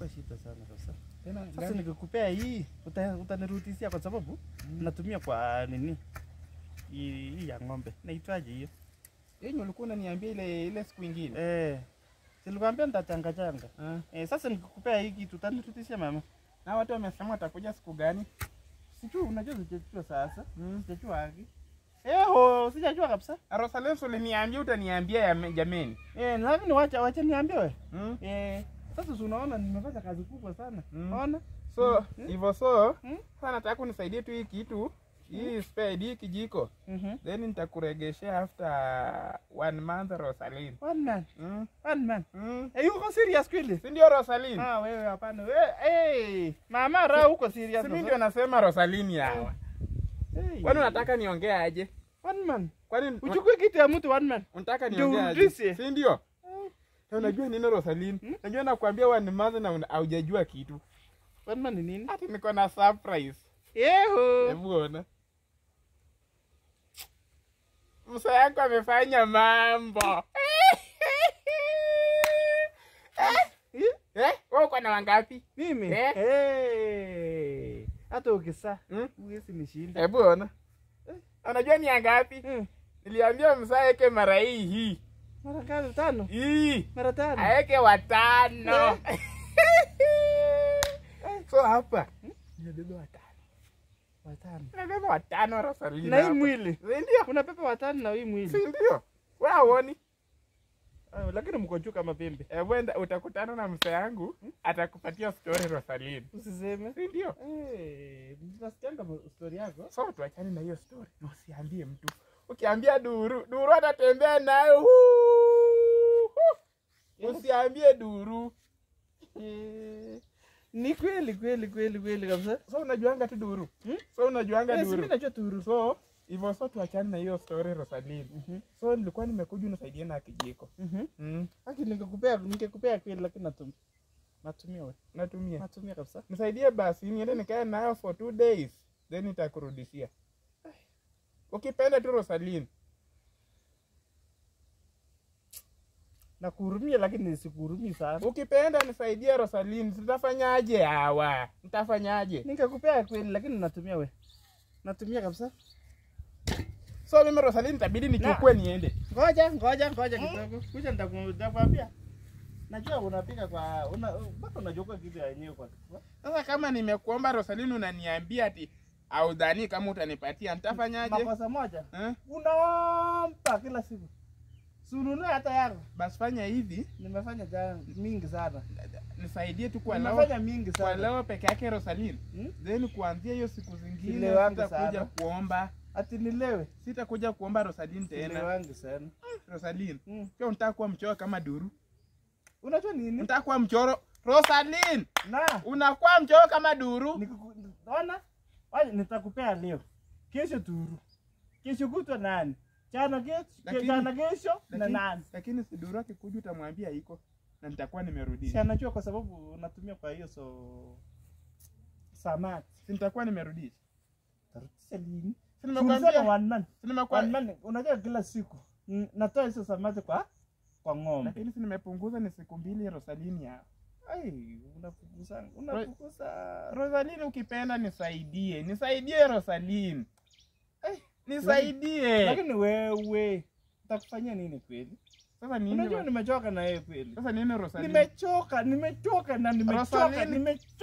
itakuwa shida sana kabisa. Tena Sasa gani? nikikupea hii uta- utanirudishia kwa sababu natumia kwa nini hii hii ya ng'ombe naitwaje hiyo? Yenye ulikuwa unaniambia ile ile siku ingine. Eh, silikwambia nitachanga changa. Ah. Eh, sasa nikikupea hii kitu utanirudishia mama? Na watu wamesema watakuja siku gani? Sijui, unajua sijajua sasa. Mm. Sijajua haki. Eh, ho, sijajua kabisa. Rosalén uliniambia utaniambia ya jameni. Eh, lakini wacha wacha niambie wewe. Mm. Eh, sasa si unaona nimefanya kazi kubwa sana. Mm. Ona? So Mm. hivyo so Mm. sasa nataka unisaidie tu hii kitu hii spade hii kijiko Mhm. then nitakuregeshea after one month Rosalyn. One man. Mm. One man. Mm. Eh, uko serious kweli? Si ndio Rosalyn? Ah, wewe hapana. Wewe, eh, mama ra uko serious. Si mimi sasa? ndio nasema Rosalyn yawa. Eh, Kwani unataka niongee aje? one man. Kwani Uchukue kitu ya mtu one man. unataka Ndio niongee aje? urudishe. Si ndio? Na Unajua nini Rosalyn? Hmm? Najua nakwambia one month na una- haujajua kitu. One man ni nini? Ati niko na surprise. Yeho. Hebu ona. Msa yako amefanya mambo. Eh? Eh? Wewe uko na wangapi? Mimi? Eh? Eh. Hata ukisa. Hmm? Huwezi nishinda. Hebu ona. Unajua ni ngapi? Eh. Niliambia msa yake mara hii hii. Mara ngapi? Tano. Hii. Mara tano. Aeke watano. so hapa nimebeba watano. Watano. Nimebeba watano Rosalina. Na hii hapa. mwili. Si ndio? Unapepa watano na hii mwili. Si ndio? Wewe hauoni? Ah, lakini mko juu kama pembe. Eh, wenda utakutana na msa yangu atakupatia story Rosalina. Usiseme. Si ndio? Eh, nasikianga story yako. So tuachane na hiyo story. Na usiambie mtu. Ukiambia Duru, Duru atatembea nayo. huu, huu. Usiambie Duru. Eh, ni kweli kweli kweli kweli kabisa. So unajuanga tu Duru. Hmm? So unajuanga Eh, si Duru. mimi najua turu. So hivyo so tuachane na hiyo story Rosalina. Mhm. So nilikuwa nimekuja unisaidie na kijiko. Mhm. Mm. Haki ningekupea ningekupea kweli lakini natumia. Natumia wewe. Natumia. Natumia kabisa. Nisaidie basi niende nikae nayo for two days then nitakurudishia. Ukipenda tu Rosalina. Nakuhurumia lakini sikuhurumii sana. Ukipenda nisaidie Rosalina, tutafanyaje hawa? Nitafanyaje? Ningekupea kweli lakini natumia wewe. Natumia kabisa. So mimi Rosalina itabidi nichukue niende. Ngoja, ngoja, ngoja kidogo. Kuja nitaku- nitakwambia. Najua unapika kwa una mpaka unajua kitu ya yenyewe kwa. Sasa kama nimekuomba Rosalina unaniambia ati audhani kama utanipatia nitafanyaje? Makosa moja. Eh? Unaomba kila siku. Sununue hata yako. Basi fanya hivi, Nimefanya jana mingi sana. nisaidie tu kwa leo. Nimefanya mingi Kwa sana. leo peke yake Rosalina. Hmm? Then kuanzia hiyo siku zingine Ile wangu sitakuja sana. kuomba. Ati nilewe. Sitakuja kuomba Rosalina Ile tena. wangu sana. Rosalina. Mm. Pia unataka kuwa mchoro kama Duru. Unajua nini? Unataka kuwa mchoro Rosalina. Na Unakuwa mchoro kama Duru. Nikiku- ona waje nitakupea leo kesho turu kesho kutwa nani chana kesho Lakini- chana kesho na Lakini, nani lakini si Duru akikuja utamwambia iko na nitakuwa nimerudisha. si anajua kwa sababu natumia kwa hiyo so samaki Si nitakuwa nimerudisha. tarudisha lini Si Tulisema nimekwambia. one man Si nimekuwa one man unajua kila siku mm, natoa hizo samaki kwa kwa ng'ombe lakini si nimepunguza ni siku mbili Rosalini ya. ai unafukuza unafukuza Rosalini ukipenda nisaidie. Nisaidie Rosalini. Eh, nisaidie. lakini wewe utakufanyia nini kweli Sasa nini? unajua Ro- nimechoka na yeye kweli Sasa nini Rosalini? nimechoka nimechoka na nimechoka Rosaline. nimechoka